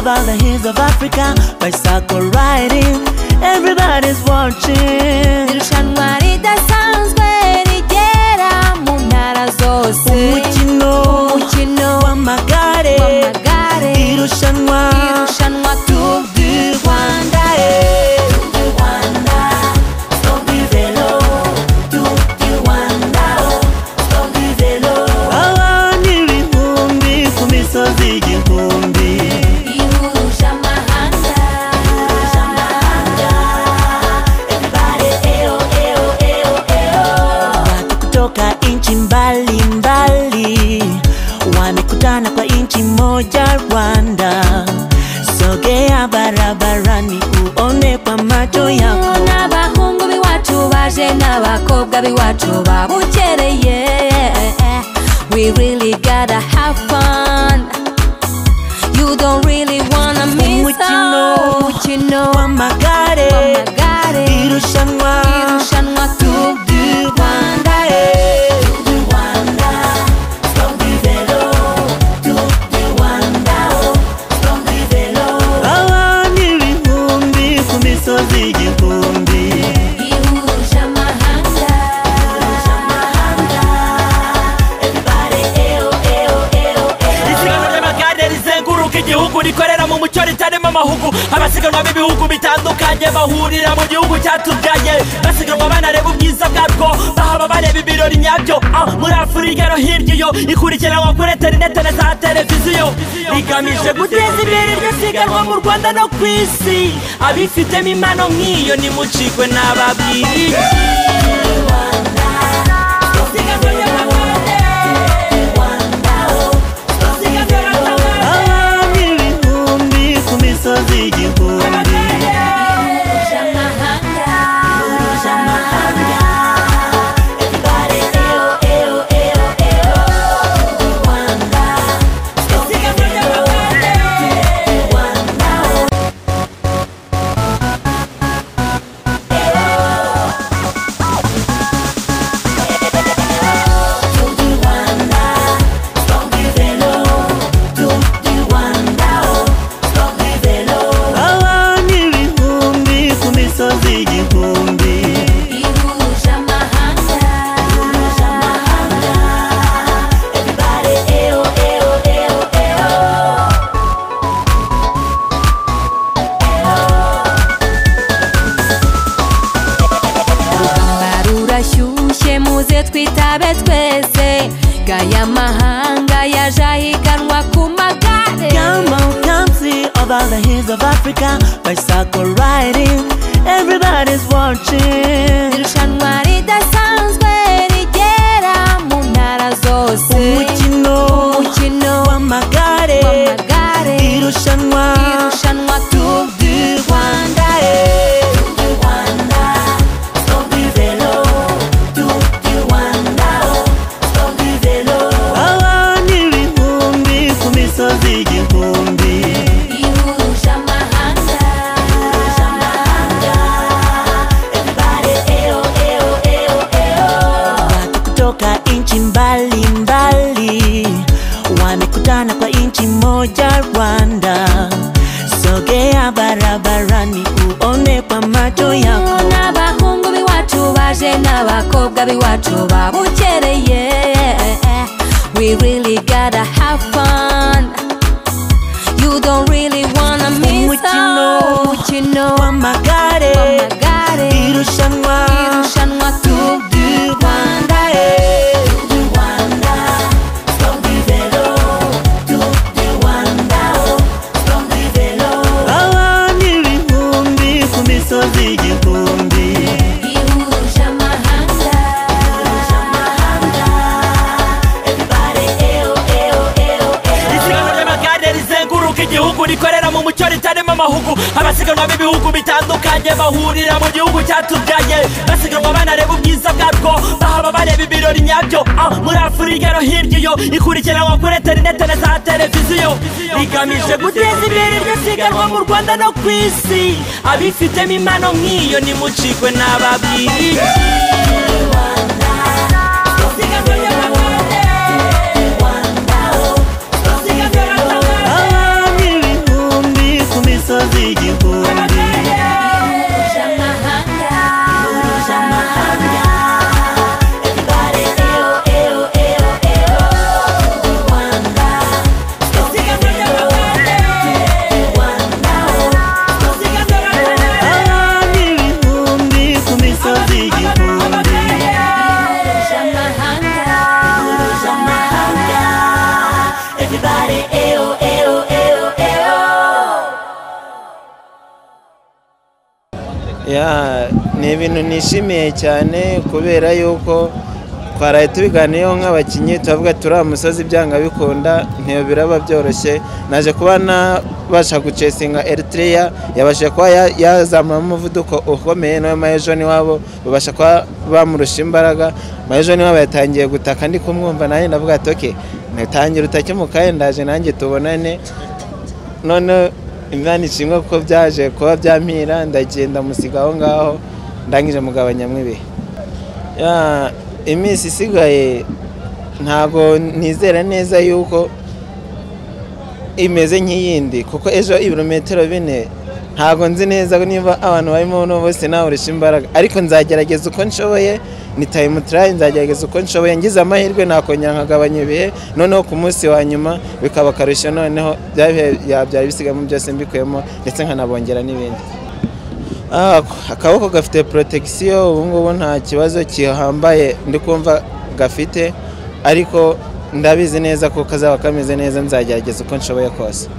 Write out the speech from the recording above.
of Africa bicycle riding. Everybody's watching. irushanwa ridasanzwe rigera mu ntara zose Umukino umukino w'amagare. w'amagare Irushanwa. irushanwa Tour du Rwanda. eh. Tour du Rwanda. Stop du vélo. Tour du Rwanda. Stop du vélo. Abantu ibihumbi ku misozi igihumbi. bihuje amahanga Watu kutoka nchi mbalimbali wamekutana kwa nchi moja Rwanda. Sogea barabarani uone kwa macho yako. n'abahungu b'iwacu baje n'abakobwa b'iwacu babukereye we really gotta have fun you don't really wanna miss Umukino. out. umukino Wamagare, w'amagare irushanwa, irushanwa Tour du Rwanda eh. Abantu ibihumbi ku misozi igihumbi. ihuje amahanga isiganwa ry'amagare rizenguruka igihugu rikorera mu mucyo ritarimo amahugu abasiganwa b'ibihugu bitandukanye bahurira mu gihugu cyatubyaye basiganwa banareba ubwiza bwarwo bahaba bareba ibirori nyabyo Ah, muri afurika no hirya iyo ikurikiranwa kuri interinete na za televiziyo rigamije guteza imbere iryo siganwa mu rwanda no ku isi abifitemo impano nk'iyo nimucikwe n'ababwiriye isiganwa ry'amagare Abantu ibihumbi ku misozi igihumbi. ihuje amahanga Abantu ibihumbi ku misozi igihumbi. ihuje amahanga urugamba rurashyushye muze twitabe twese gaya amahanga yaje ahiganwa ku magare Come on, come see over the hills of Africa, bicycle riding. Everybody's watching. irushanwa ridasanzwe rigera mu ntara zose Umukino umukino w'amagare. w'amagare Irushanwa. irushanwa Tour du Rwanda, eh. Abantu ibihumbi ku misozi igihumbi. ihuje amahanga Watu kutoka nchi mbalimbali wamekutana kwa nchi moja Rwanda. Sogea barabarani uone kwa macho yako. n'abahungu b'iwacu baje n'abakobwa b'iwacu babukereye we really gotta have fun you don't really wanna miss Umukino. out. umukino Wamagare, w'amagare irushanwa, irushanwa Tour du Rwanda eh. Abantu ibihumbi ku misozi igihumbi. ihuje amahanga isiganwa ry'amagare rizenguruka igihugu rikorera mu mucyo ritarimo amahugu abasiganwa b'ibihugu bitandukanye bahurira mu gihugu cyatubyaye basiganwa banareba ubwiza bwarwo bahaba bareba ibirori nyabyo Ah, muri afurika no hirya iyo ikurikiranwa kuri interinete na za televiziyo rigamije guteza imbere iryo siganwa mu rwanda no ku isi abifitemo impano nk'iyo nimucikwe n'ababwiriye isiganwa ry'amagare Abantu ibihumbi ku misozi Ya, ni ibintu nishimiye cyane kubera yuko twaraye tubiganiyeho nk'abakinnyi turavuga turi amusozi byanga bikunda ntiyo biraba byoroshye naje kuba nabasha gucesinga eritiriya yabashije kuba ya- yazamura umuvuduko ukomeye nawe mayejo niwabo babasha kuba bamurusha imbaraga mayejo niwabo yatangiye gutaka ndi kumwumva nanjye ndavuga ati oke ntangira utakemukaye ndaje nanjye tubonane none imana ishimwe kuko byaje kuba byampira ndagenda musiga aho ngaho ndangije mugabanyamo ibihe Ya, iminsi isigaye ntabwo nizera neza yuko imeze nk'iyindi kuko ejo ibirometero bine ntabwo nzi neza niba abantu barimo hano bose nawurisha imbaraga ariko nzagerageza uko nshoboye ni tayimutirayi nzagerageza uko nshoboye ngize amahirwe nakongera nkagabanya ibihe noneho ku munsi wa nyuma bikaba akarusho noneho bya bihe byari bisigamo byose mbikuyemo ndetse nkanabongera n'ibindi Ah, akaboko gafite protection ubu ngubu nta kibazo kihambaye ndi kumva gafite ariko ndabizi neza ko kazaba kameze neza nzagerageza uko nshoboye kose